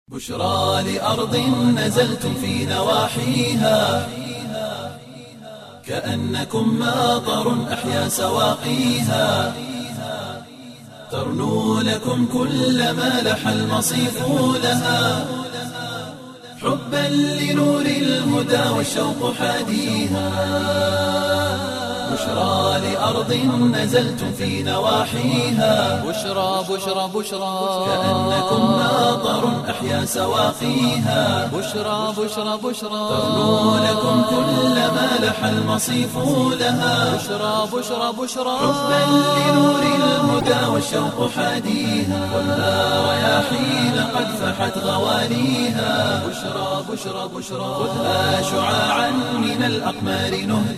بشرى لأرض نزلتم في نواحيها كأنكم ماطر أحيا سواقيها ترنو لكم كل ما لح المصيف لها حبا لنور الهدى والشوق حاديها بشرى لأرض نزلتم في نواحيها بشرى بشرى بشرى كأنكم ماطر أحيا سواقيها بشرى بشرى بشرى ترنو لكم كل ما لح المصيف لها بشرى بشرى بشرى حبا لنور الهدى والشوق حاديها والها رياحين قد فحت غواليها بشرى بشرى بشرى خذها شعاعا من الأقمار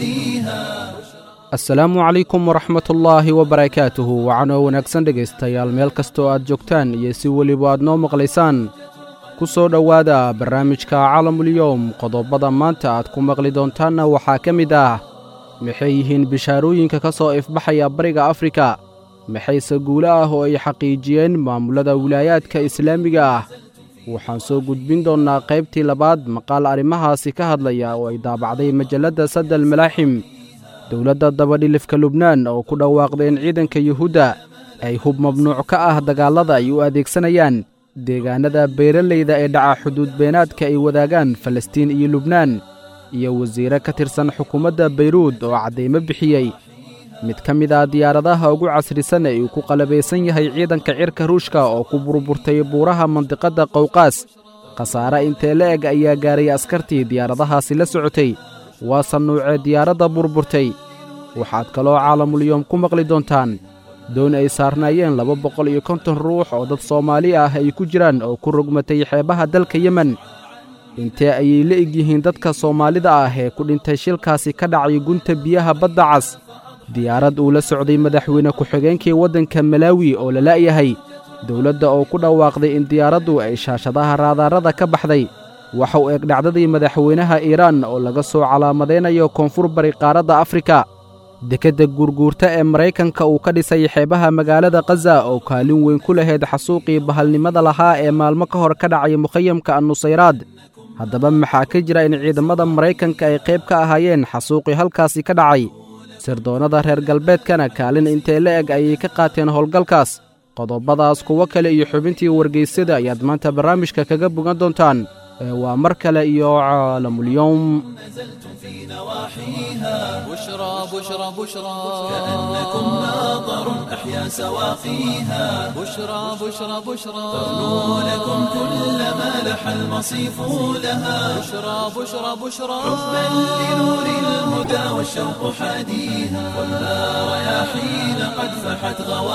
نهديها asalaamu calaykum waraxmatullaahi wabarakaatuhu wacanoo wanaagsan dhegaystayaal meel kastoo aad joogtaan iyo si weliba aad noo maqlaysaan ku soo dhowaada barnaamijka calamulyowm qodobada maanta aad ku maqli doontaanna waxaa ka mid ah maxay yihiin bishaarooyinka ka soo ifbaxaya bariga afrika maxayse guulo ah oo ay xaqiijiyeen maamullada wilaayaadka islaamiga ah waxaan soo gudbin doonnaa qaybtii labaad maqaal arrimahaasi ka hadlaya oo ay daabacday majalladda saddal malaaxim dowladda dabadhilifka lubnaan oo ku dhawaaqday in ciidanka yuhuudda ay hub mamnuuc ka ah dagaallada ay u adeegsanayaan deegaannada beeralayda ee dhaca xuduud beenaadka ay wadaagaan falastiin iyo lubnaan iyo wasiire ka tirsan xukuumadda bayruud oo caddaymo bixiyey mid ka mid ah diyaaradaha ugu casrisan ee uu ku qalabaysan yahay ciidanka cirka ruushka oo ku burburtay buuraha mandiqadda qowqaas khasaare intee la eg ayaa gaaray askartii diyaaradahaasi la socotay waa sannuucee diyaaradda burburtay waxaad kaloo caalamulyoom ku maqli doontaan doon ay saarnaayeen laba boqol iyo konton ruux oo dad soomaali ah ay ku jiraan oo ku rogmatay xeebaha dalka yemen intee ayay la eg yihiin dadka soomaalida ah ee ku dhintay shilkaasi ka dhacay gunta biyaha badda cas diyaarad uu la socday madaxweyne ku-xigeenkii waddanka malaawi oo la la'yahay dowladda oo ku dhawaaqday in diyaaraddu ay shaashadaha raadaarada ka baxday waxa uu eg dhacdadii madaxweynaha iiraan oo laga soo calaamadaynayo koonfur bari qaaradda afrika dekedda guurguurta ee maraykanka uu ka dhisay xeebaha magaalada khaza oo kaalin weyn ku lahayd xasuuqii bahalnimada lahaa ee maalmo ka hor ka dhacay mukhayamka annusayraad haddaba maxaa ka jira in ciidamada maraykanka ay qayb ka ahaayeen xasuuqii halkaasi ka dhacay sirdoonnada reer galbeedkana kaalin intee la eg ayay ka qaateen howlgalkaas qodobadaas kuwo kale iyo xubintii wargaysyada ayaad maanta barnaamijka kaga bogan doontaan ee waa mar kale iyo caalamulyoom نزلتم في نواحيها بشرى بشرى بشرى كأنكم ماطر أحيا سواقيها بشرى بشرى بشرى ترنو لكم كل ما لح المصيف لها بشرى بشرى بشرى حبا لنور الهدى والشوق حاديها والها رياحين قد فحت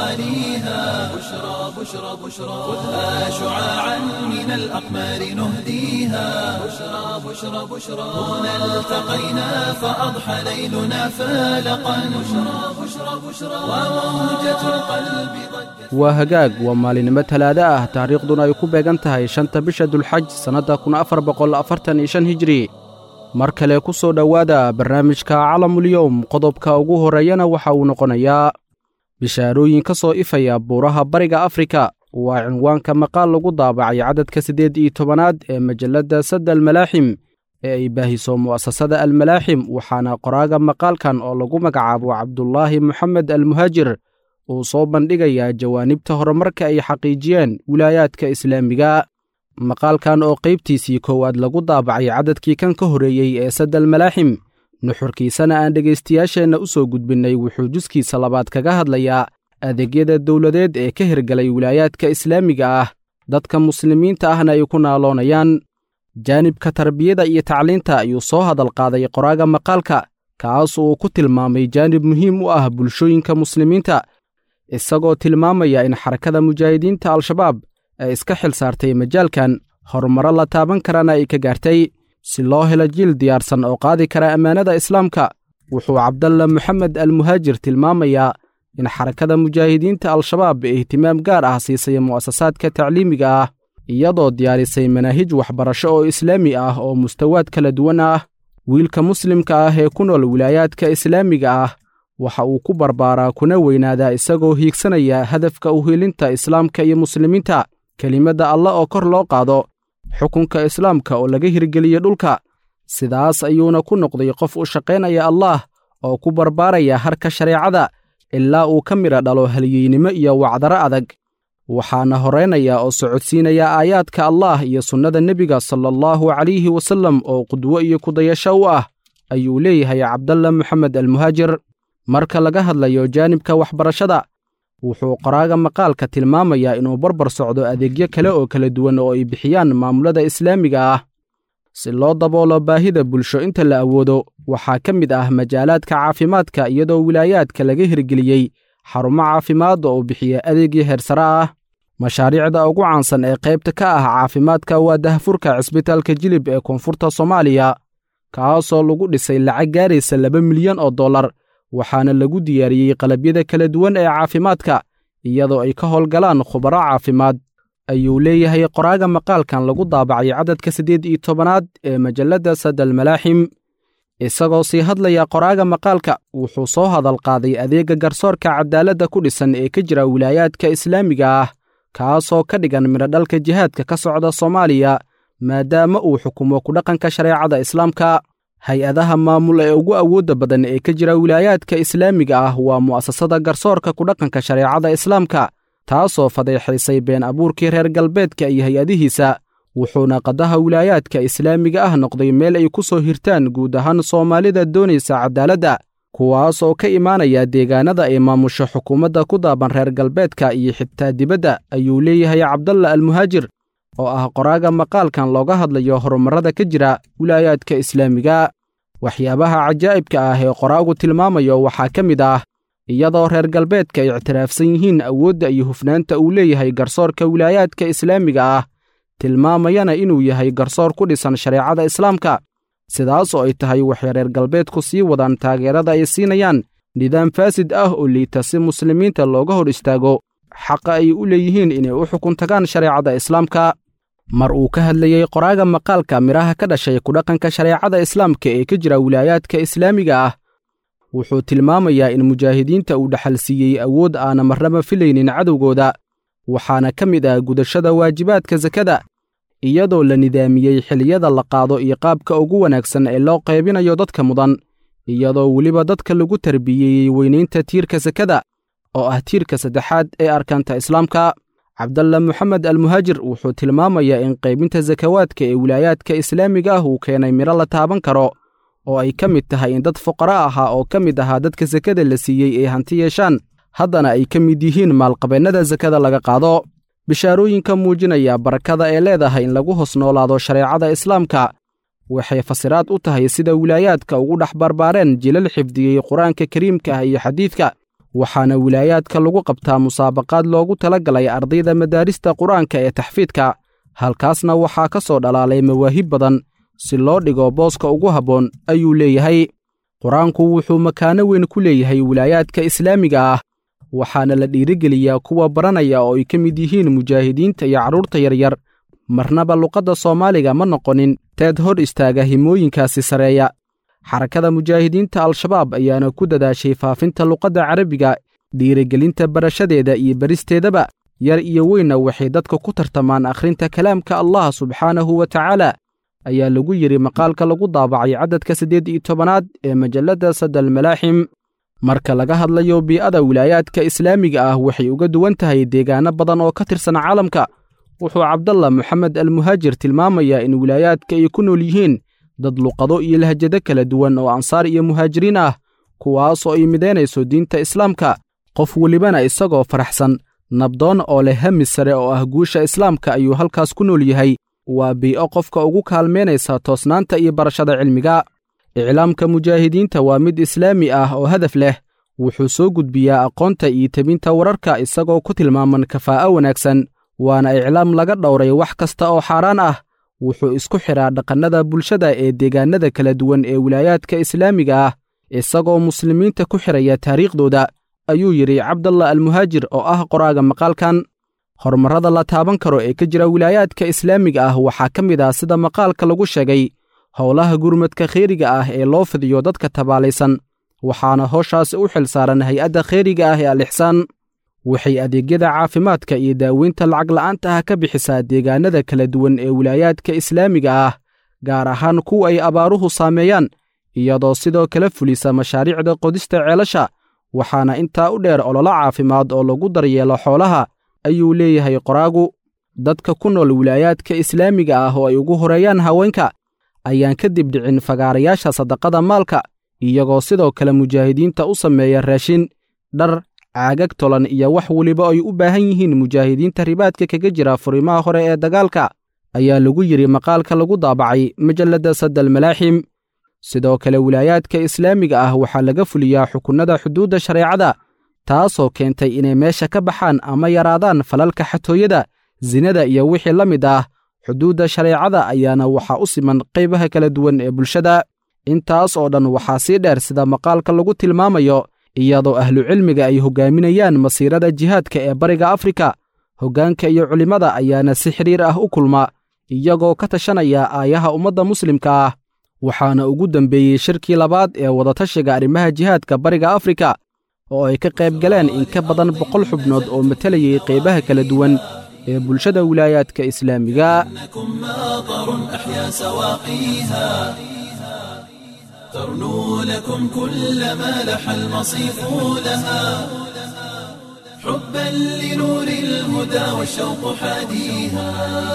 غواليها بشرى بشرى بشرى خذها شعاعا من الأقمار نهديها بشرى بشرى بشرى هنا التقينا فأضحى ليلنا فالقا بشرى بشرى بشرى وموجة القلب ضجت waa hagaag waa maalinimo talaado ah taariikhduna ay ku beegan tahay shanta bisha dulxaj sannadda kun afar boqol afartan iyo shan hijri mar kale ku soo dhowaada barnaamijka calamulyowm qodobka ugu horreeyana waxa uu noqonayaa bishaarooyin ka soo ifaya buuraha bariga afrika waa cinwaanka maqaal lagu daabacay cadadka siddeed iyo tobanaad ee majalladda sadda almalaaxim ee ay baahiso mu'asasada almalaaxim waxaana qoraaga maqaalkan oo lagu magacaabo cabdulaahi moxamed almuhaajir uu soo bandhigayaa jawaanibta horumarka ay xaqiijiyeen wilaayaadka islaamiga maqaalkan oo qaybtiisii koowaad lagu daabacay cadadkii kan ka horreeyey ee saddal malaaxim nuxurkiisana aan dhegaystayaasheenna u soo gudbinnay wuxuu juskiisa labaad kaga hadlayaa adeegyada dowladeed ee ka hirgalay wilaayaadka islaamiga ah dadka muslimiinta ahna ay ku naaloonayaan jaanibka tarbiyada iyo tacliinta ayuu soo hadal qaaday qoraaga maqaalka kaas uu ku tilmaamay jaanib muhiim u ah bulshooyinka muslimiinta isagoo tilmaamaya in xarakada mujaahidiinta al-shabaab ay iska xil saartay majaalkan horumaro la taaban karana ay ka gaartay si loo helo jiil diyaarsan oo qaadi kara ammaanada islaamka wuxuu cabdalla moxamed almuhaajir tilmaamayaa in xarakada mujaahidiinta al-shabaab ee ihtimaam gaar ah siisay mu'asasaadka tacliimiga ah iyadoo diyaarisay manaahij waxbarasho oo islaami ah oo mustawaad kala duwan ah wiilka muslimka ah ee ku nool wilaayaadka islaamiga ah waxa uu ku barbaaraa kuna weynaadaa isagoo hiigsanaya hadafka uhiilinta islaamka iyo muslimiinta kelimadda alla oo kor loo qaado xukunka islaamka oo laga hirgeliyey dhulka sidaas ayuuna ku noqday qof u shaqaynaya allaah oo ku barbaaraya harka shareecada ilaa uu ka midha dhalo halyeynimo iyo wacdaro adag waxaana horaynaya oo socodsiinaya aayaadka allaah iyo sunnada nebiga sala allahu calayhi wasallam oo qudwo iyo kudayasho u ah ayuu leeyahay cabdalla moxamed almuhaajir marka laga hadlayo jaanibka waxbarashada wuxuu qoraaga maqaalka tilmaamayaa inuu barbar socdo adeegyo kale oo kala duwan oo ay bixiyaan maamulada islaamiga ah si loo daboolo baahida bulsho inta la awoodo waxaa ka mid ah majaalaadka caafimaadka iyadoo wilaayaadka laga hirgeliyey xarumo caafimaadda oo bixiya adeegyo heersare ah mashaariicda ugu caansan ee qaybta ka ah caafimaadka waa dahfurka cisbitaalka jilib ee koonfurta soomaaliya kaasoo lagu dhisay lacag gaaraysa laba milyan oo dollar waxaana lagu diyaariyey qalabyada kala duwan ee caafimaadka iyadoo ay ka howlgalaan khubaro caafimaad ayuu leeyahay qoraaga maqaalkan lagu daabacay cadadka siddeed iyo tobanaad ee majalladda sadal malaaxim isagoo sii hadlaya qoraaga maqaalka wuxuu soo hadal qaaday adeegga garsoorka cadaaladda ku dhisan ee ka jira wilaayaadka islaamiga ah kaasoo ka dhigan midhodhalka jihaadka ka socda soomaaliya maadaama uu xukumo ku dhaqanka shareecada islaamka hay-adaha maamul ee ugu awoodda badan ee ka jira wilaayaadka islaamiga ah waa mu'asasada garsoorka ku dhaqanka shareecada islaamka taasoo fadeexaysay been abuurkii reer galbeedka iyo hay-adihiisa wuxuuna qadaha wilaayaadka islaamiga ah noqday meel ay ku soo hirtaan guud ahaan soomaalida doonaysa cadaaladda kuwaas oo ka imaanaya deegaanada ay maamusho xukuumadda ku daaban reer galbeedka iyo xitaa dibadda ayuu leeyahay cabdalla almuhaajir oo ah qoraaga maqaalkan looga hadlayo horumarrada ka jira wilaayaadka islaamiga waxyaabaha cajaa'ibka ah ee qoraagu tilmaamayo waxaa ka mid ah iyadoo reer galbeedka ay ictiraafsan yihiin awoodda iyo hufnaanta uu leeyahay garsoorka wilaayaadka islaamiga ah tilmaamayana inuu yahay garsoor ku dhisan shareecada islaamka sidaas oo ay tahay waxay reer galbeedku sii wadaan taageerada ay siinayaan nidaam faasid ah oo liita si muslimiinta looga hor istaago xaqa ay u leeyihiin inay u xukun tagaan shareecada islaamka mar uu ka hadlayey qoraaga maqaalka midhaha ka dhashay kudhaqanka shareecada islaamka ee ka jira wilaayaadka islaamiga ah wuxuu tilmaamayaa in mujaahidiinta uu dhaxal siiyey awood aana marnaba filaynin cadowgooda waxaana ka mid ah gudashada waajibaadka sakada iyadoo la nidaamiyey xiliyada la qaado iyo qaabka ugu wanaagsan ee loo qaybinayo dadka mudan iyadoo weliba dadka lagu tarbiyeeyey weynaynta tiirka sakada oo ah tiirka saddexaad ee arkaanta islaamka cabdalla moxamed almuhaajir wuxuu tilmaamayaa in qaybinta sakawaadka ee wilaayaadka islaamiga ah uu keenay midho la taaban karo oo ay ka mid tahay in dad fuqara ahaa oo ka mid ahaa dadka sakada la siiyey ay hanti yeeshaan haddana ay ka mid yihiin maalqabeennada sakada laga qaado bishaarooyinka muujinaya barakada ee leedahay in lagu hos noolaado shareecada islaamka waxay fasiraad u tahay sida wilaayaadka ugu dhex barbaareen jilal xifdiyey qur-aanka kariimka ah iyo xadiidka waxaana wilaayaadka lagu qabtaa musaabaqaad loogu tala galay ardayda madaarista qur-aanka ee taxfiidka halkaasna waxaa ka soo dhalaalay mawaahib badan si loo dhigo booska ugu habboon ayuu leeyahay qur-aanku wuxuu makaano weyn ku leeyahay wilaayaadka islaamiga ah waxaana la dhiirigeliyaa kuwa baranaya oo ay ka mid yihiin mujaahidiinta iyo carruurta yaryar marnaba luqadda soomaaliga ma noqonin teed hor istaaga himooyinkaasi sareeya xarakada mujaahidiinta al-shabaab ayaana ku dadaashay faafinta luqadda carabiga dhiirigelinta barashadeeda iyo beristeedaba yar iyo weynna waxay dadka ku tartamaan akhrinta kalaamka allah subxaanahu wa tacaala ayaa lagu yidhi maqaalka lagu daabacay caddadka siddeed iyo tobanaad ee majalladda sadal malaaxim marka laga hadlayo bii'ada wilaayaadka islaamiga ah waxay uga duwan tahay deegaano badan oo ka tirsan caalamka wuxuu cabdalla moxamed almuhaajir tilmaamayaa in wilaayaadka ay ku nool yihiin dad luqado iyo lahjado kala duwan oo ansaar iyo muhaajiriin ah kuwaasoo ay midaynayso diinta islaamka qof welibana isagoo faraxsan nabdoon oo leh hami sare oo ah guusha islaamka ayuu halkaas ku nool yahay waa bii'o qofka ugu kaalmaynaysa toosnaanta iyo barashada cilmiga iclaamka mujaahidiinta waa mid islaami ah oo hadaf leh wuxuu soo gudbiyaa aqoonta iyo tebinta wararka isagoo ku tilmaaman kafaa'o wanaagsan waana iclaam laga dhowray wax kasta oo xaaraan ah wuxuu isku xidhaa dhaqannada bulshada ee deegaanada kala duwan ee wilaayaadka islaamiga ah isagoo muslimiinta ku xidhaya taariikhdooda ayuu yidhi cabdalla almuhaajir oo ah qoraaga maqaalkan horumarrada la taaban karo ee ka jira wilaayaadka islaamiga ah waxaa ka mid ah sida maqaalka lagu sheegay howlaha gurmadka kheyriga ah ee loo fidiyo dadka tabaalaysan waxaana hooshaasi u xil saaran hay-adda kheyriga ah ee al-ixsaan waxay adeegyada caafimaadka iyo daaweynta lacag la'aanta ah ka bixisaa deegaanada kala duwan ee wilaayaadka islaamiga ah gaar ahaan kuwa ay abaaruhu saameeyaan iyadoo sidoo kale fulisa mashaariicda qodista ceelasha waxaana intaa u dheer ololo caafimaad oo lagu daryeelo xoolaha ayuu leeyahay qoraagu dadka ku nool wilaayaadka islaamiga ah oo ay ugu horeeyaan haweenka ayaan kadib dhicin fagaarayaasha sadaqada maalka iyagoo sidoo kale mujaahidiinta u sameeya raashin dhar caagag tolan iyo wax weliba ay u baahan yihiin mujaahidiinta ribaadka kaga jira furimaha hore ee dagaalka ayaa lagu yidhi maqaalka lagu daabacay majalladda sadal malaaxim sidoo kale wilaayaadka islaamiga ah waxaa laga fuliyaa xukunnada xuduudda shareecada taasoo keentay inay meesha ka baxaan ama yaraadaan falalka xatooyada sinada iyo wixii la mid ah xuduudda shareecada ayaana waxaa u siman qaybaha kala duwan ee bulshada intaas oo dhan waxaa sii dheer sida maqaalka lagu tilmaamayo iyadoo ahlucilmiga ay hoggaaminayaan masiirada jihaadka ee bariga afrika hoggaanka iyo culimmada ayaana si xidhiir ah u kulma iyagoo ka tashanaya aayaha ummadda muslimka ah waxaana ugu dembeeyey shirkii labaad ee wadatashiga arrimaha jihaadka bariga afrika oo ay ka qayb galeen in ka badan boqol xubnood oo matalayay qaybaha kala duwan ee bulshada wilaayaadka islaamiga إنكم ماطر أحيا سواقيها ترنو لكم كل ما لح المصيف لها حبا لنور الهدى والشوق حاديها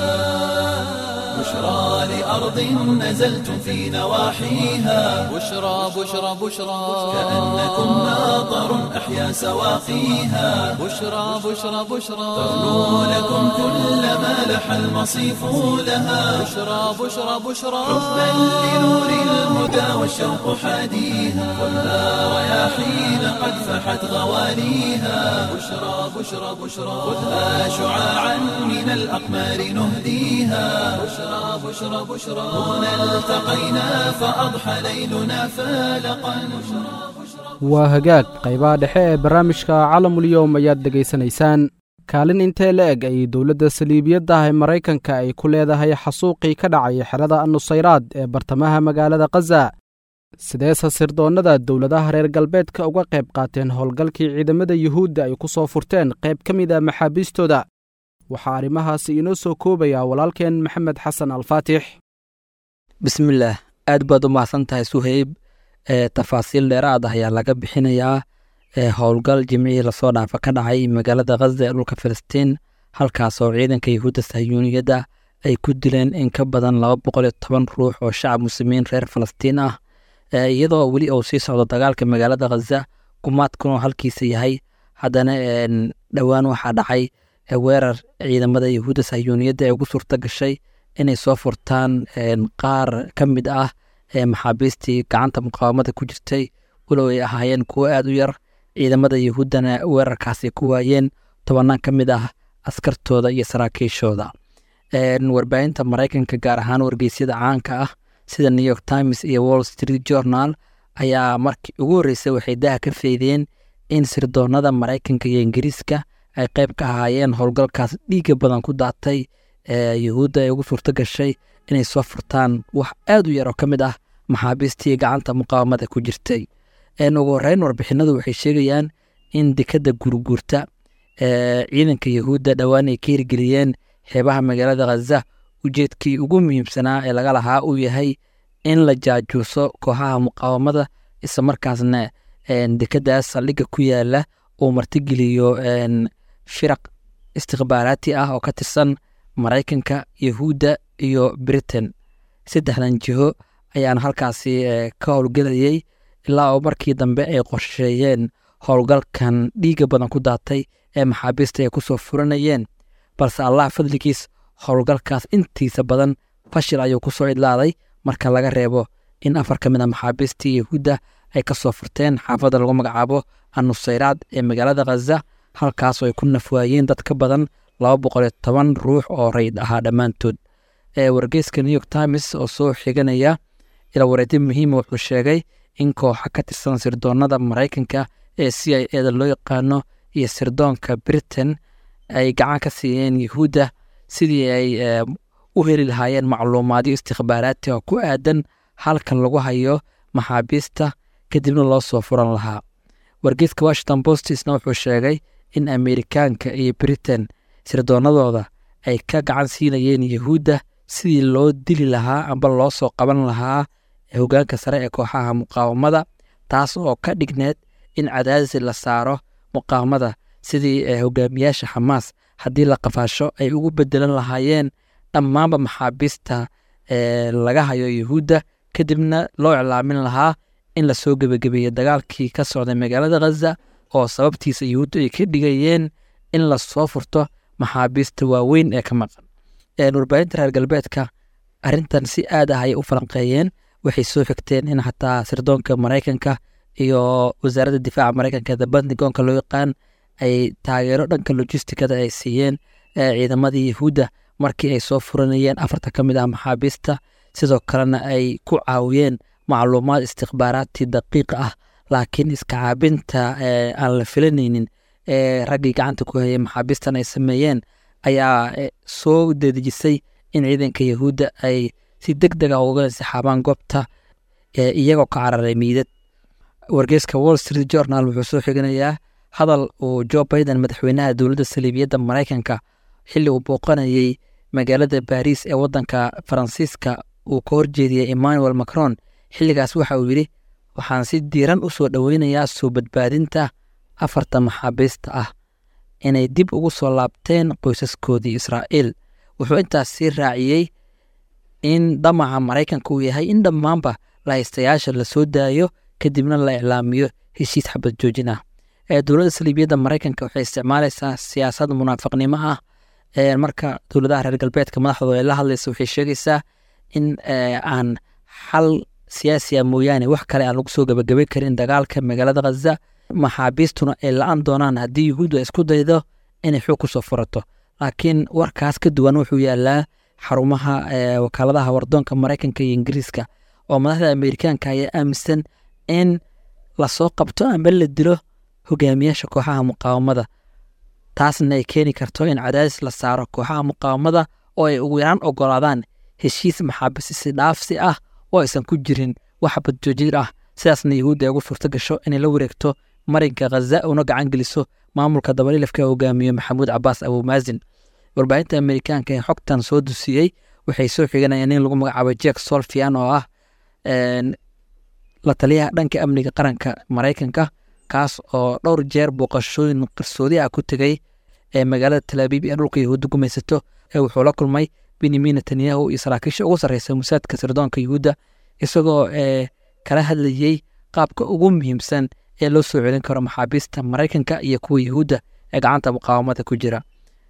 بشرى لأرض نزلتم في نواحيها بشرى بشرى بشرى كأنكم ماطر أحيا سواقيها بشرى بشرى بشرى ترنو لكم كل ما لح المصيف لها بشرى بشرى بشرى حبا لنور الهدى والشوق حاديها ولا رياحين قد فحت غواليها بشرى بشرى بشرى خذها شعاعا من الأقمار نهديها بشرى بشرى بشرى هنا التقينا فأضحى ليلنا فالقا waa hagaag qaybaha dhexe ee barnaamijka calamulyowm ayaad dhegaysanaysaan kaalin intee la eg ay dowladda saliibiyadda ah ee maraykanka ay ku leedahay xasuuqii ka dhacay xerada nusayraad ee bartamaha magaalada khaza sideese sirdoonnada dowladaha reer galbeedka uga qayb qaateen howlgalkii ciidamada yuhuudda ay ku soo furteen qayb ka mid a maxaabiistooda waxaa arrimahaasi inoo soo koobaya walaalkeen maxamed xasan alfaatix bismillaah aad baad u mahadsan tahay suheyb ee tafaasiil dheeraad ah ayaa laga bixinayaa ee howlgal jimcihii lasoo dhaafa ka dhacay magaalada khaza ee dhulka filistiin halkaasoo ciidanka yuhuudda sahyuuniyadda ay ku dileen in ka badan laba boqol iyo toban ruux oo shacab muslimiin reer falastiin ah iyadoo weli uu sii socdo dagaalka magaalada khaza gumaadkuna halkiisa yahay haddana dhowaan waxaa dhacay weerar ciidamada yuhuudda sahyuuniyadda ee ugu suurta gashay inay soo furtaan qaar ka mid ah maxaabiistii gacanta muqaawamada ku jirtay walow ay ahaayeen kuwo aad u yar ciidamada yuhuuddana weerarkaasi ku waayeen tobanaan ka mid ah askartooda iyo saraakiishooda warbaahinta maraykanka gaar ahaan wargeysyada caanka ah sida new york times iyo wall street journal ayaa markii ugu horreysay waxay daha ka feydeen in sirdoonada maraykanka iyo ingiriiska ay qayb ka ahaayeen howlgalkaas dhiiga badan ku daatay yuhuudda ay ugu suurto gashay inay soo furtaan wax aad u yar oo ka mid ah maxaabiistii gacanta muqaawamada ku jirtay ugu horeyn warbixinadu waxay sheegayaan in dekadda gurguurta ciidanka yuhuudda dhowaan ay ka hirgeliyeen xeebaha magaalada khaza ujeedkii ugu muhiimsanaa ee laga lahaa uu yahay in la jaajuuso kooxaha muqaawamada isla markaasna dekadaas saldhigga ku yaala uu martigeliyo firaq istikhbaaraati ah oo ka tirsan maraykanka yuhuudda iyo britain saddexdan jiho ayaana halkaasi ka howlgelayay ilaa oo markii dambe ay qorsheeyeen howlgalkan dhiiga badan ku daatay ee maxaabiista ay ku soo furanayeen balse allah fadligiis howlgalkaas intiisa badan fashil ayuu ku soo idlaaday marka laga reebo in afar ka mid a maxaabiistii yuhuudda ay ka soo furteen xaafadda lagu magacaabo annusayraad ee magaalada khaza halkaasoo ay ku nafwaayeen dad ka badan laba boqol iyo toban ruux oo rayd ahaa dhammaantood wargeyska new york times oo soo xiganaya ila wareedi muhiima wuxuu sheegay in kooxa ka tirsan sirdoonada maraykanka ee c i eda loo yaqaano iyo sirdoonka britain ay gacan ka siiyeen yuhuudda sidii ay u heli lahaayeen macluumaadyo istikhbaaraati oo ku aadan halkan lagu hayo maxaabiista kadibna loo soo furan lahaa wargeyska washington postisna wuxuu sheegay in ameerikaanka iyo britain sirdoonadooda ay ka gacan siinayeen yahuudda sidii loo dili lahaa amba loo soo qaban lahaa hogaanka sare ee kooxaha muqaawamada taas oo ka dhigneed in cadaadis la saaro muqaawamada sidii hogaamiyaasha xamaas haddii la qafaasho ay ugu bedelan lahaayeen dhammaanba maxaabiista laga hayo yahuudda kadibna loo iclaamin lahaa in lasoo gebagabeeyo dagaalkii ka socday magaalada khaza oo sababtiisa yahuuddu ay ka dhigayeen in lasoo furto maxaabiista waaweyn ee ka maqan warbaahinta reer galbeedka arrintan si aad ah ayay u falanqeeyeen waxay soo xigteen in xataa sirdoonka maraykanka iyo wasaaradda difaaca maraykanka the pentagonka loo yaqaan ay taageero dhanka logistikada ay siiyeen ciidamadii yahuudda markii ay soo furanayeen afarta ka mid ah maxaabiista sidoo kalena ay ku caawiyeen macluumaad istikhbaaraadtii daqiiqa ah laakiin iska caabinta aan la filanaynin ee raggii gacanta ku hayay maxaabiistan ay sameeyeen ayaa soo dedejisay in ciidanka yahuudda ay si deg deg ah uga insixaabaan goobta iyagoo ka cararay miidad wargeyska wall street journal wuxuu soo xiganayaa hadal uu jo biden madaxweynaha dowladda saliibiyadda maraykanka xilli uu booqanayey magaalada baariis ee waddanka faransiiska uu ka horjeediyey emmanuel macron xilligaas waxa uu yidhi waxaan si diiran u soo dhoweynayaa soo badbaadinta afarta maxaabiista ah inay dib ugu soo laabteen qoysaskoodii israa'iil wuxuu intaas sii raaciyey in damaca maraykanka uu yahay in dhammaanba lahaystayaasha la soo daayo kadibna la iclaamiyo heshiis xabad joojin ah dowladda saliibiyadda maraykanka waxay isticmaalaysaa siyaasad munaafiqnimo ah marka dowladaha reer galbeedka madaxdooda ay la hadlaysa waxay sheegaysaa in aan xal siyaasiya mooyaane wax kale aan lagu soo gabagabay karin dagaalka magaalada khaza maxaabiistuna ay la-an doonaan haddii yuhuuddu ay isku daydo inay xoog kusoo furato laakiin warkaas ka duwan wuxuu yaalaa xarumaha wakaaladaha wardoonka maraykanka iyo ingiriiska oo madaxda ameerikaanka ayaa aaminsan in lasoo qabto amba la dilo hogaamiyaasha kooxaha muqaawamada taasna ay keeni karto in cadaadis la saaro kooxaha muqaawamada oo ay ugu yaraan ogolaadaan heshiis maxaabisisi dhaafsi ah oo aysan ku jirin wax badjoojir ah sidaasna yahuudda ay ugu suurto gasho inay la wareegto marinka khaza una gacan geliso maamulka dabalilafka hogaamiye maxamuud cabaas abuumaasin warbaahinta ameerikaanka ee xogtan soo dusiyey waxay soo xiganayaan in lagu magacaabo jek solfian oo ah la taliyaha dhanka amniga qaranka maraykanka kaas oo dhowr jeer booqashooyin qarsoodi ah ku tegay ee magaalada talaabiib ee dhulka yahuudda gumaysato ee wuxuu la kulmay benyamin netanyahu iyo saraakiisha ugu sarreysa musaadka sirdoonka yahuudda isagoo kala hadlayey qaabka ugu muhiimsan ee loo soo celin karo maxaabiista maraykanka iyo kuwa yahuudda ee gacanta muqaawamada ku jira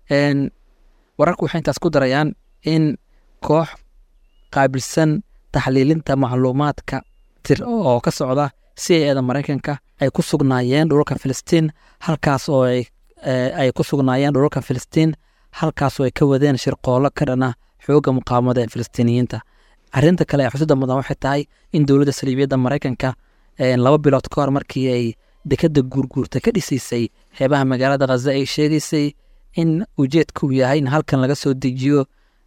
wararku waxay intaas ku darayaan in koox qaabilsan taxliilinta macluumaadka tir oo ka socda si ay eeda maraykanka ay ku sugnaayeen dhulalka filistiin halkaas oo ay ku sugnaayeen dhulalka filistiin halkaasoo ay ka wadeen shirqoollo ka dhana xoogga muqaawamada ee filistiiniyiinta arrinta kale ee xusida mudan waxay tahay in dowladda saliibiyadda maraykanka laba bilood ka hor markii ay dekadda guurguurta ka dhisaysay xeebaha magaalada khaza ay sheegaysay in ujeedka uu yahay in halkan laga soo dejiyo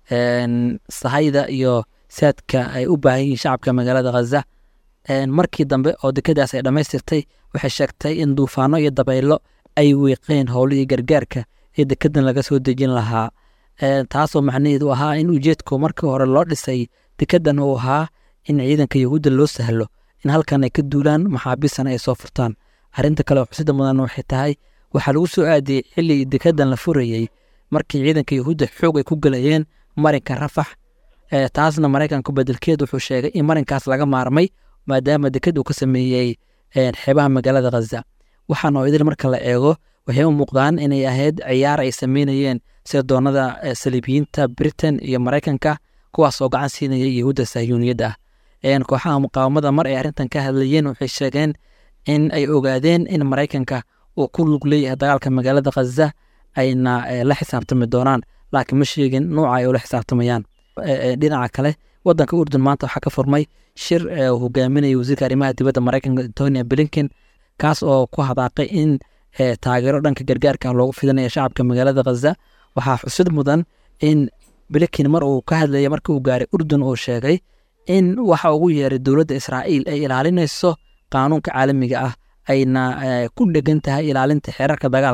sahayda iyo saadka ay u baahan yihiin shacabka magaalada khaza markii dambe oo dekadaas ay dhammaystirtay waxay sheegtay in duufaano iyo dabaylo ay wiiqeen howlihii gargaarka ee dekedan laga soo dejin lahaa taasoo macnaheedu ahaa in ujeedku markii hore loo dhisay dekedan uu ahaa in ciidanka yahuudda loo sahlo in halkan ay ka duulaan maxaabiisana ay soo furtaan arrinta kale oo xusida mudan waxay tahay waxaa lagu soo aadiyey xilligii dekedan la furayey markii ciidanka yahuudda xoog ay ku galayeen marinka rafax taasna maraykanku bedelkeed wuxuu sheegay in marinkaas laga maarmay maadaama deked uu ka sameeyey xeebaha magaalada khaza waxaana oo idil marka la eego waxay u muuqdaan inay ahayd ciyaar ay sameynayeen sirdoonada saliibiyiinta britain iyo maraykanka kuwaas oo gacan siinaya yahuudda sahyuuniyadda ah kooxaha muqaawamada mar ay arrintan ka hadlayeen waxay sheegeen in ay ogaadeen in maraykanka uu ku lug leeyahay dagaalka magaalada khaza ayna la xisaabtami doonaan laakiin ma sheegin nuuca ay ula xisaabtamayaan dhinaca kale wadanka urdun maanta waxaa ka furmay shir uu hogaaminaya wasiirka arrimaha dibadda maraykanka antonia blinken kaas oo ku hadaaqay in taageero dhanka gargaarka loogu fidinayo shacabka magaalada khaza waxaa xusid mudan in blinken mar uu ka hadlaya markii uu gaaray urdun uu sheegay in waxa ugu yeeray dowladda israa'iil ay ilaalinayso qaanuunka caalamiga ah ayna ku dhegan tahay ilaalinta xeerarka dagaalka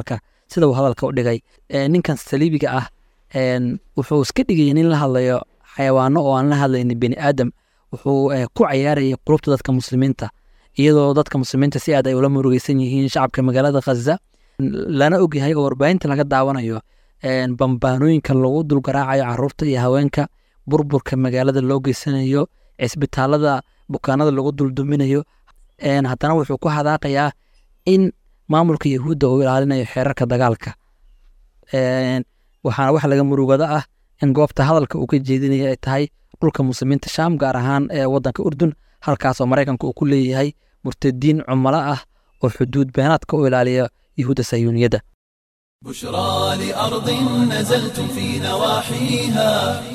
sida uu hadalka u dhigay ninkan saliibiga ah wuxuu iska dhigaya nin la hadlayo xayawaano oo aan la hadlaynin bini aadam wuxuu ku cayaarayay qulubta dadka muslimiinta iyadoo dadka muslimiinta si aad ay ula murugeysan yihiin shacabka magaalada khaza lana ogyahay oo warbaahinta laga daawanayo bambaanooyinka lagu dulgaraacayo caruurta iyo haweenka burburka magaalada loo geysanayo cisbitaalada bukaanada lagu dulduminayo haddana wuxuu ku hadaaqayaa in maamulka yahuudda uu ilaalinayo xeerarka dagaalka waxaana wax laga murugada ah in goobta hadalka uu ka jeedinaya ay tahay dhulka muslimiinta shaam gaar ahaan ee wadanka urdun halkaasoo maraykanka uu ku leeyahay murtadiin cumalo ah oo xuduud beenaadka u ilaaliya yahuudda sayuuniyadda بشرى لأرض نزلتم في نواحيها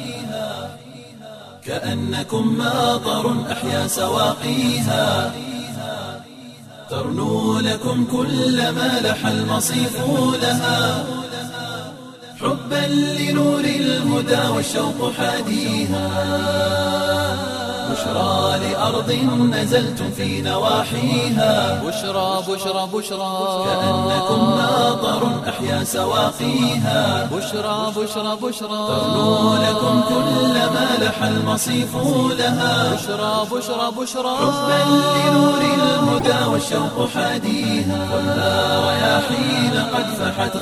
كأنكم ماطر أحيا سواقيها ترنو لكم كل ما لح المصيف لها حبا لنور الهدى والشوق حاديها بشرى لأرض نزلتم في نواحيها بشرى بشرى بشرى كأنكم ماطر أحيا سواقيها بشرى بشرى بشرى ترنو لكم كل ما لح المصيف لها بشرى بشرى بشرى حبا لنور الهدى والشوق حاديها والنار رياحين قد فحت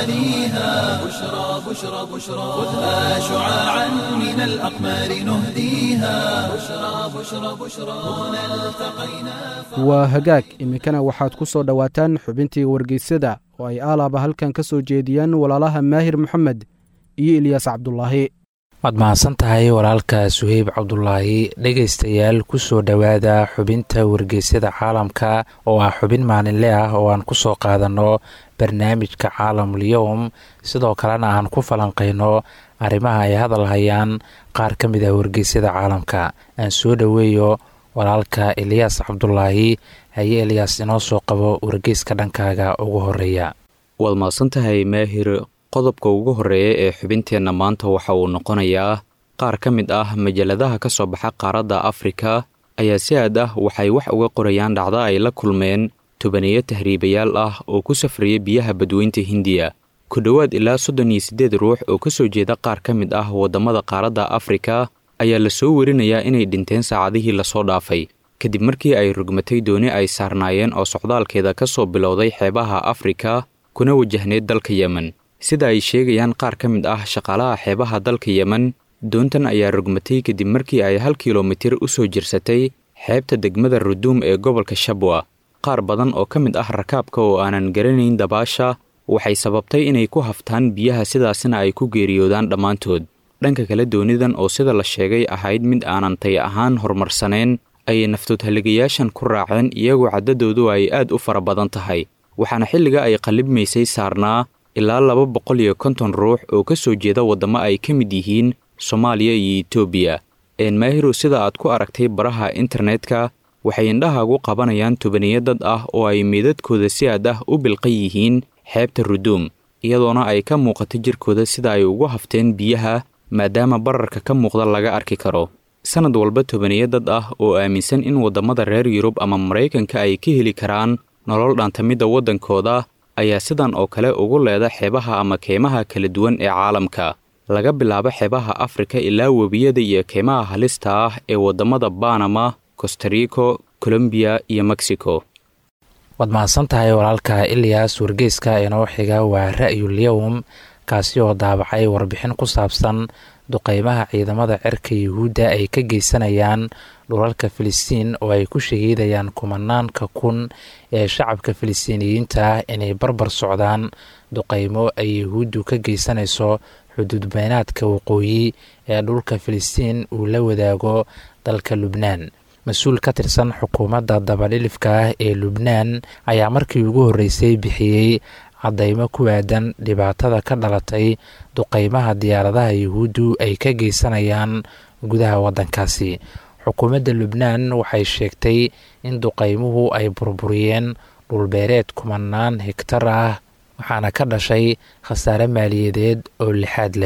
غواليها بشرى بشرى بشرى خذها شعاعا من الأقمار نهديها بشرى بشرى بشرى هنا التقينا waa hagaag iminkana waxaad ku soo dhowaataan xubintii wargeysyada oo ay aalaaba halkan ka soo jeediyaan walaalaha maahir moxamed iyo ilyaas cabdulaahi waad mahadsan tahay walaalka suheyb cabdulaahi dhegaystayaal ku soo dhowaada xubinta wargeysyada caalamka oo ah xubin maalinle ah oo aan ku soo qaadanno barnaamijka caalamul yowm sidoo kalena aan ku falanqayno arrimaha ay hadal hayaan qaar ka mid ah wargeysyada caalamka aan soo dhoweeyo walaalka eliyaas cabdulaahi haye eliyaas inoo soo qabo wargeyska dhankaaga ugu horeeya waad mahadsan tahay maahir qodobka ugu horreeya ee xubinteenna maanta waxa uu noqonayaa qaar ka mid ah majaladaha ka soo baxa qaaradda afrika ayaa si aad ah waxay wax uga qorayaan dhacdo ay la kulmeen tobaniyo tahriibayaal ah oo ku safraya biyaha badweynta hindiya ku dhowaad ilaa soddon iyo siddeed ruux oo ka soo jeeda qaar ka mid ah waddamada qaaradda afrika ayaa la soo werinayaa inay dhinteen saacadihii lasoo dhaafay kadib markii ay rugmatay dooni ay saarnaayeen oo socdaalkeeda ka soo bilowday xeebaha afrika kuna wajahneyd dalka yemen sida ay sheegayaan qaar ka mid ah shaqaalaha xeebaha dalka yemen doontan ayaa rugmatay kadib markii ay hal kilomitir u soo jirsatay xeebta degmada ruduum ee gobolka shabwa qaar badan oo ka mid ah rakaabka oo aanan garanayn dabaasha waxay sababtay inay ku haftaan biyaha sidaasina ay ku geeriyoodaan dhammaantood dhanka kale doonidan oo sida la sheegay ahayd mid aanan tay ahaan horumarsanayn ayay naftoodhaligayaashan ku raaceen iyagoo caddadoodu ay aad u fara badan tahay waxaana xilliga ay qallibmaysay saarnaa ilaa laba boqol iyo konton ruux oo ka soo jeeda waddamo ay ka mid yihiin soomaaliya iyo etoobiya eenmaahiru sida aad ku aragtay baraha internetka waxay indhahaagu qabanayaan tobaniyo dad ah oo ay meedadkooda si aad ah u bilqan yihiin xeebta ruduum iyadoona ay ka muuqato jirkooda sida ay ugu hafteen biyaha maadaama bararka ka muuqda laga arki karo sannad walba tobaniyo dad ah oo aaminsan in waddamada reer yurub ama maraykanka ay ka heli karaan nolol dhaantamidda waddankooda ayaa sidan oo kale ugu leeda xeebaha ama keymaha kala duwan ee caalamka laga bilaabo xeebaha afrika ilaa webiyada iyo keymaha halista ah ee waddamada banama costarico colombiya iyo mexico waad mahadsan tahay walaalka iliyas wargeyska inoo xiga waa ra'yul yowm kaasi oo daabacay warbixin ku saabsan duqeymaha ciidamada cirka yuhuudda ay ka geysanayaan dhulalka filistiin oo ay ku shahiidayaan kumanaanka kun ee shacabka filistiiniyiinta ah inay barbar socdaan duqeymo ay yuhuuddu ka geysanayso xuduud beynaadka waqooyi ee dhulka filistiin uu la wadaago dalka lubnaan mas-uul ka tirsan xukuumadda dabadhilifka ah ee lubnaan ayaa markii ugu horreysay bixiyey caddaymo ku aadan dhibaatada ka dhalatay duqeymaha diyaaradaha yuhuuddu ay ka geysanayaan gudaha waddankaasi xukuumadda lubnaan waxay sheegtay in duqeymuhu ay burburiyeen dhulbeereed kumanaan higtar ah waxaana ka dhashay khasaare maaliyadeed oo lixaad leh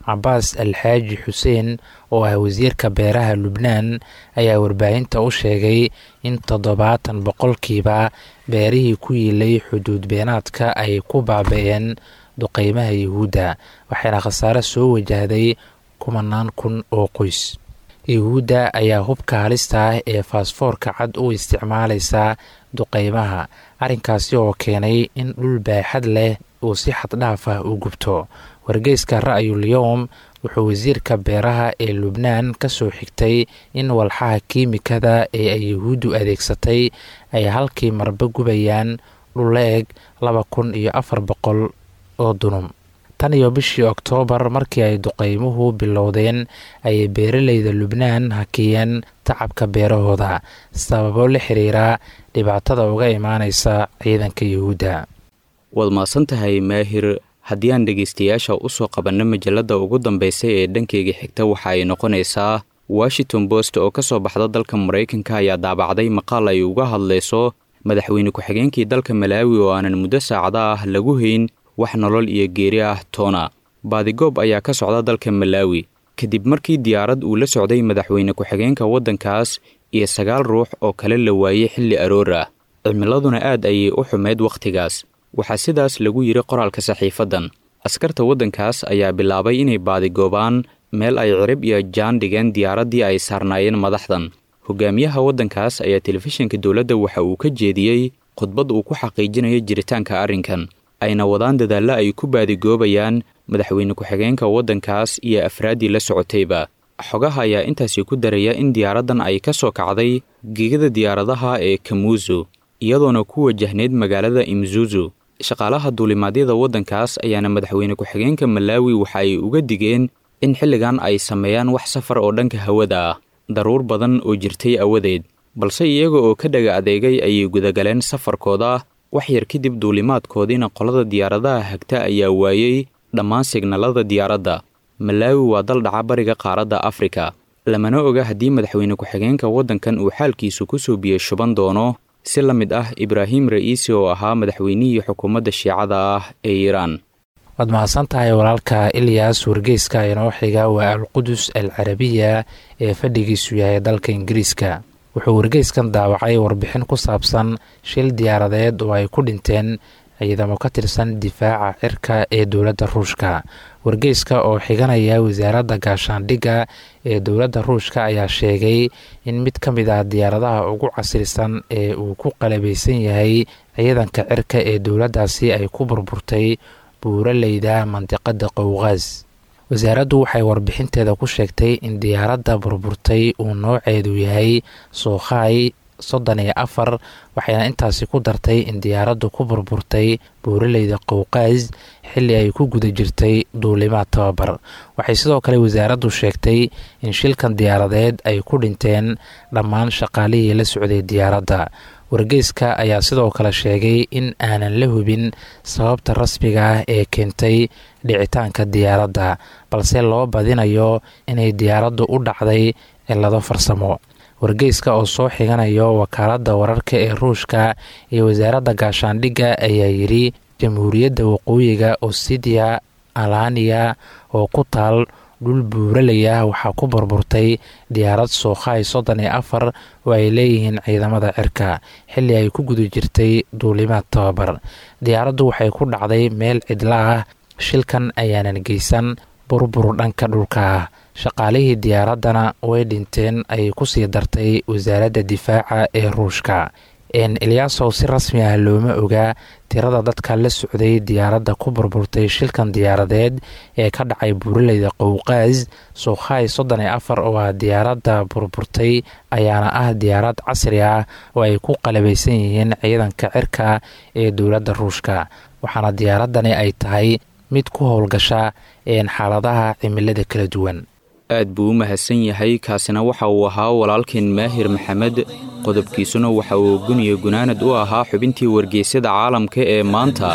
cabaas alxaaji xuseen oo ah wasiirka beeraha lubnaan ayaa warbaahinta u sheegay in toddobaatan boqolkiiba beerihii ku yiilay xuduud beenaadka ay ku baaba-een duqeymaha yuhuudda waxayna khasaare soo wajahday kumanaan kun oo qoys yuhuudda ayaa hubka halista ah ee faasfoorka cad u isticmaalaysa duqeymaha arrinkaasi oo keenay in dhul baaxad leh uu si xaddhaaf ah u gubto wargeyska ra'yul yowm wuxuu wasiirka beeraha ee lubnaan ka soo xigtay in walxaha kiimikada ee ay yuhuuddu adeegsatay ay halkii marba gubayaan dhul eg laba kun iyo afar boqol oo dunum tan iyo bishii oktoobar markii ay duqeymuhu bilowdeen ayay beeraleyda lubnaan hakiyeen tacabka beerahooda sababo la xiriira dhibaatada uga imaaneysa ciidanka yuhuudda waad mahadsan tahay maahir haddii aan dhegaystayaasha u soo qabanno majalladda ugu dambaysa ee dhankeyga xigta waxa ay noqonaysaa washington post oo ka soo baxda dalka maraykanka ayaa daabacday maqaal ay uga hadlayso madaxweyne ku-xigeenkii dalka malaawi oo aanan muddo saacada ah lagu hayn wax nolol iyo geeri ah toona baadigoob ayaa ka socda dalka malaawi kadib markii diyaarad uu la socday madaxweyne ku-xigeenka waddankaas iyo sagaal ruux oo kale la waayey xilli aroor ah cimiladuna aad ayay u xumeyd wakhtigaas waxaa sidaas lagu yidhi qoraalka saxiifaddan askarta waddankaas ayaa bilaabay inay baadigoobaan meel ay cirib iyo jaan dhigeen diyaaraddii ay saarnaayeen madaxdan hogaamiyaha waddankaas ayaa telefishinka dowladda waxa uu ka jeediyey khudbad uu ku xaqiijinayo jiritaanka arrinkan ayna wadaan dadaallo ay ku baadigoobayaan madaxweyne ku-xigeenka waddankaas iyo afraaddii la socotayba xogaha ayaa intaasi ku daraya in diyaaraddan ay ka soo kacday gegada diyaaradaha ee kamuuzu iyadoona ku wajahneyd magaalada imzuzu shaqaalaha duulimaadyada waddankaas ayaana madaxweyne ku-xigeenka malaawi waxa ay uga digeen in xilligan ay sameeyaan wax safar oo dhanka hawada ah daruur badan oo jirtay awadeed balse iyaga oo ka dhaga adeegay ayay gudagaleen safarkooda wax yar kadib duulimaadkoodiina qolada diyaaradaha hagta ayaa waayey dhammaan signalada diyaaradda malaawi waa dal dhaca bariga qaaradda afrika lamana oga haddii madaxweyne ku-xigeenka waddankan uu xaalkiisu ku soo biyo shuban doono si la mid ah ibraahim ra'iisi oo ahaa madaxweynihii xukuumadda shiicada ah ee iiraan waad mahadsan tahay walaalka ilyas wargeyska inoo xiga waa alqudus al carabiya ee fadhigiisu yahay dalka ingiriiska wuxuu wargeyskan daawacay warbixin ku saabsan shil diyaaradeed oo ay ku dhinteen ciidamo ka tirsan difaaca cirka ee dowladda ruushka wargeyska oo xiganaya wasaaradda gaashaandhigga ee dowladda ruushka ayaa sheegay in mid ka mid ah diyaaradaha ugu casrisan ee uu ku qalabaysan yahay ciidanka cirka ee dowladdaasi ay ku burburtay buuraleyda mandiqada qowqaas wasaaraddu waxay warbixinteeda ku sheegtay in diyaaradda burburtay uu nooceedu yahay sookhaay soddon iyo afar waxayna intaasi ku dartay in diyaaraddu ku burburtay buuraleyda qowqaas xilli ay ku guda jirtay duulimaad tababar waxay sidoo kale wasaaraddu sheegtay in shilkan diyaaradeed ay ku dhinteen dhammaan shaqaalihii la socday diyaaradda wargeyska ayaa sidoo kale sheegay in aanan la hubin sababta rasmiga ah ee keentay dhicitaanka diyaaradda balse loo badinayo inay diyaaraddu u dhacday cillado farsamo wargeyska oo soo xiganayo wakaaladda wararka ee ruushka iyo wasaaradda gaashaandhigga ayaa yidhi jamhuuriyadda waqooyiga osidia alaniya oo ku taal dhul buuralaya waxaa ku burburtay diyaarad sookhaay soddon iyo afar oo ay leeyihiin ciidamada cirka xilli ay ku guda jirtay duulimaad tababar diyaaraddu waxay ku dhacday meel cidla ah shilkan ayaanan geysan burbur dhanka dhulka ah shaqaalihii diyaaraddana way dhinteen ay kusii dartay wasaaradda difaaca ee ruushka eliyaasow si rasmi ah looma ogaa tirada dadka la socday diyaaradda ku burburtay shilkan diyaaradeed ee ka dhacay buuraleyda qowqaas sookhaay soddon iyo afar oo ah diyaaradda burburtay ayaana ah diyaarad casri ah oo ay ku qalabaysan yihiin ciidanka cirka ee dowladda ruushka waxaana diyaaraddani ay tahay mid ku howlgasha xaaladaha cimilada kala duwan aad buu u mahadsan yahay kaasina waxa uu ahaa walaalkeen maahir maxamed qodobkiisuna waxa uu guniya gunaanad u ahaa xubintii wargeysyada caalamka ee maanta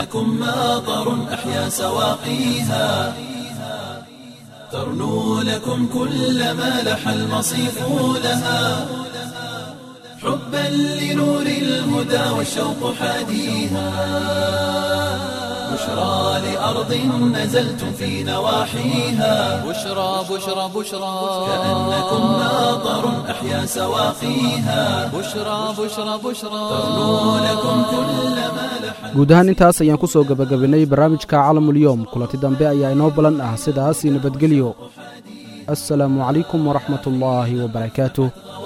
ترنو لكم كل ما لح المصيف لها حبا لنور الهدى والشوق حاديها بشرى لأرض نزلتم في نواحيها بشرى بشرى بشرى كأنكم ماطر أحيا سواقيها بشرى بشرى بشرى تغنو لكم كل ما لح guud ahaan intaas ayaan ku soo gebagabinnay barnaamijka calamulyoom kulanti dambe ayaa inoo balan ah sidaas iyo nabadgelyo assalaamu calaykum waraxmat ullaahi wabarakaatuh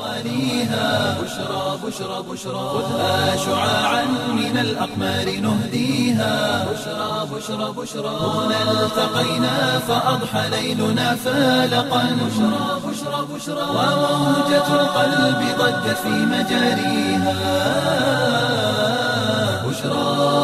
بشرى بشرى بشرى خذها شعاعا من الأقمار نهديها بشرى بشرى بشرى هنا التقينا فأضحى ليلنا فالقا بشرى بشرى بشرى وموجة القلب ضجت في مجاريها بشرى